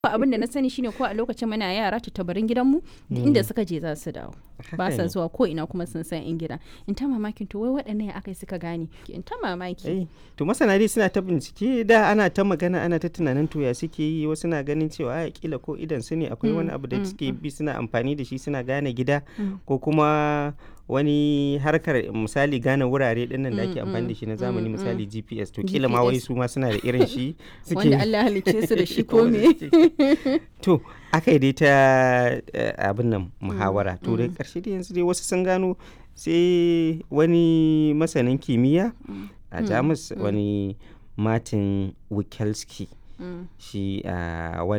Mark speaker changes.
Speaker 1: abin da na sani shine ko a lokacin muna yara tattabarin gidanmu duk inda suka je za su dawo ba sa zuwa ko ina kuma sun san in gida in ta mamakin to wai waɗannan ya akai suka gane in ta mamaki
Speaker 2: Eh, to masana dai suna ta bincike da ana ta magana ana ta tunanin to ya suke yi wasu na ganin cewa a kila ko idan su ne akwai wani abu da suke bi suna amfani da shi suna gane gida ko kuma wani harkar misali gane wurare din nan da ake amfani da shi na zamani misali GPS to kila ma wai su ma suna da irin shi suke
Speaker 1: wanda Allah halicce su da shi ko me
Speaker 2: to aka yi dai ta eh, abin nan muhawara to da karshe dai yanzu dai wasu sun gano sai wani masanin kimiyya a jamus wani martin wikelski
Speaker 1: Mm.
Speaker 2: shi a